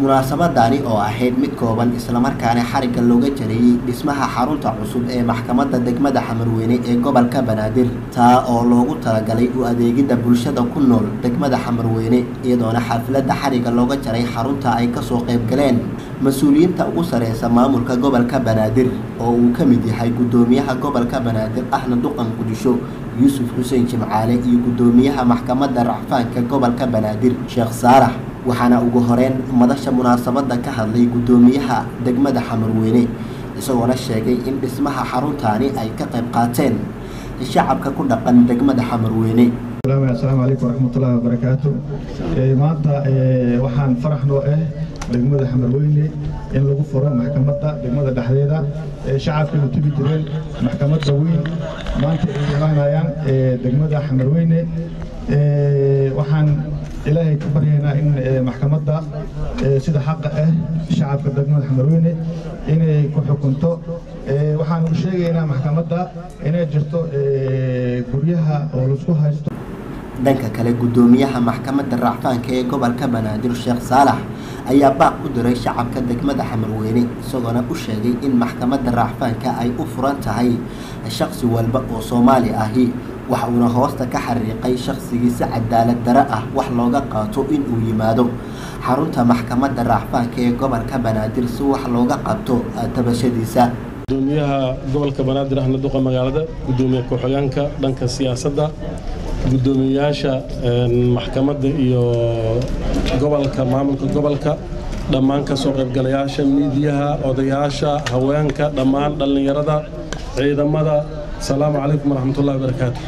munaasabadani oo ahayd mid kooban islamarkaana xarigga looga jarayey dhismaha xarunta cusub ee maxkamadda degmada xamarweyne ee gobolka banaadir taa oo loogu talagalay u adeegidda bulshada ku nool degmada xamarweyne iyadoona xafladda xarigga looga jaray xarunta ay kasoo qayb galeen mas-uuliyiinta ugu sareysa maamulka gobolka banaadir oo uu ka mid yahay guddoomiyaha gobolka banaadir ahna duqan gudisho yuusuf xuseen jimcaale iyo guddoomiyaha maxkamadda racfaanka gobolka banaadir sheekh saalax waxaana ugu horeyn madasha munaasabadda ka hadlay guddoomiyaha degmada xamarweyne isagoona sheegay in dhismaha xaruntaani ay ka qayb qaateen shacabka ku dhaqan degmada xamarweyne asalaamu calaykum waraxmatullahi wabarakaatu maanta waxaan farax noo ah degmada xamarweyne in lagu furo maxkamadda degmada dhexdeeda shacabka u tegi jireen maxkamadda weyn maanta ay imaanayaan degmada xamarweyne waxaan ilaahay ka baryaynaa in maxkamadda sida xaqa ah shacabka degmada xamarweyne inay ku xukunto waxaan u sheegaynaa maxkamadda inay jirto guryaha oo laisku haysto dhanka kale guddoomiyaha maxkamadda racfaanka ee gobolka banaadir sheekh saalax ayaa baaq u diray shacabka degmada xamarweyne isagoona u sheegay in maxkamadda racfaanka ay u furan tahay shaqsi walba oo soomaali ahi waxa uuna hoosta ka xariiqay shaqsigii si cadaalad dare ah wax looga qaato in uu yimaado xarunta maxkamadda racfaanka ee gobolka banaadir si wax looga qabto tabashadiisa gudoomiyaha gobolka banaadir ahna duqa magaalada gudoomiye ku-xigeenka dhanka siyaasadda guddoomiyayaasha maxkamadda iyo gobolka maamulka gobolka dhammaan ka soo qaybgalayaasha miidiyaha odayaasha haweenka dhammaan dhallinyarada ciidamada asalaamu calaykum waraxmatullahi wabarakaatu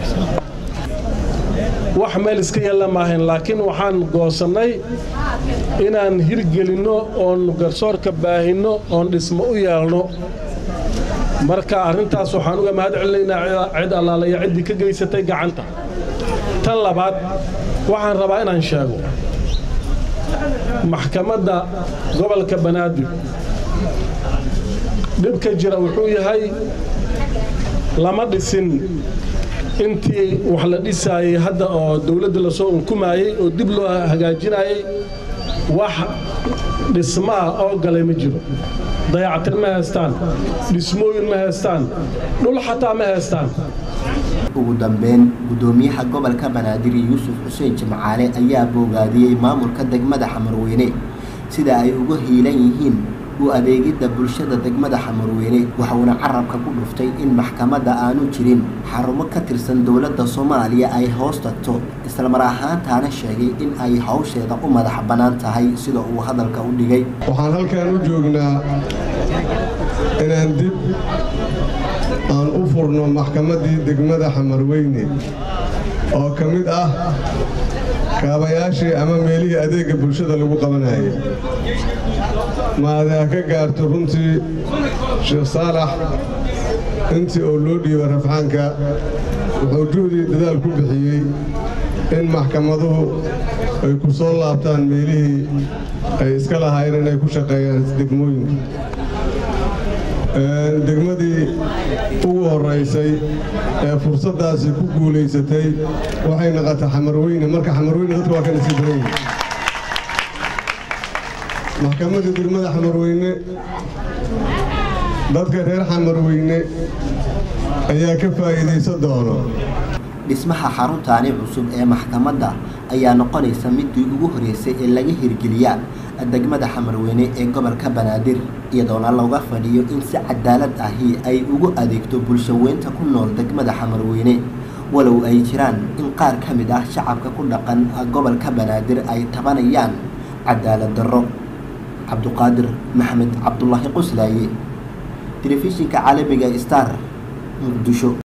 wax meel iska yeella maahayn laakiin waxaan goosannay inaan hirgelinno oon garsoorka baahinno oon dhismo u yeelno marka arrintaas waxaan uga mahad celinaynaa cid allaalaya ciddii ka geysatay gacanta tan labaad waxaan rabaa inaan sheego maxkamadda gobolka banaadir dhibka jira wuxuu yahay lama dhisin intii wax la dhisaayey hadda oo dowladda lasoo unkumaayey oo dib loo hagaajinayey wax dhismaa oo galay ma jiro dayactir ma haystaan dhismooyin ma haystaan dhul xataa ma haystaan ugu dambeyn guddoomiyaha gobolka banaadir yuusuf xuseen jimcaale ayaa boogaadiyey maamulka degmada xamarweyne sida ay uga hiilan yihiin u adeegidda bulshada degmada xamarweyne waxauna carabka ku dhuftay in maxkamadda aanu jirin xarumo ka tirsan dowladda soomaaliya ay hoos tagto islamar ahaantaana sheegay in ay hawsheeda u madax bannaan tahay sida uu hadalka u dhigay waxaan halkan u joognaa inaan dib aan u furno maxkamaddii degmada xamarweyne oo ka mid ah kaabayaashii ama meelihii adeegga bulshada lagu qabanayay maadaa ka gaarto runtii sheekh saalax intii oo loo dhiiba rafxaanka wuxuu juhdii dadaal ku bixiyey in maxkamaduhu ay ku soo laabtaan meelihii ay iska lahaayeen inay ku shaqeeyaan degmooyinka degmadii ugu horraysay ee fursaddaasi ku guulaysatay waxay naqatay xamarweyne marka xamarweyne dadka waa ka nasiib badan yihin maxkamadda degmada xamarweyne dadka reer xamarweyne ayaa ka faa'iidaysan doono dhismaha xaruntaani cusub ee maxkamadda ayaa noqonaysa midii ugu horeysay ee laga hirgeliya degmada xamarweyne ee gobolka banaadir iyadoona looga fadhiyo in si cadaalad ahi ay ugu adeegto bulshaweynta ku nool degmada xamarweyne walow ay jiraan in qaar ka mid ah shacabka ku dhaqan gobolka banaadir ay tabanayaan cadaalad darro cabduqaadir maxamed cabdulaahi qoslaaye telefishinka caalamiga star muqdisho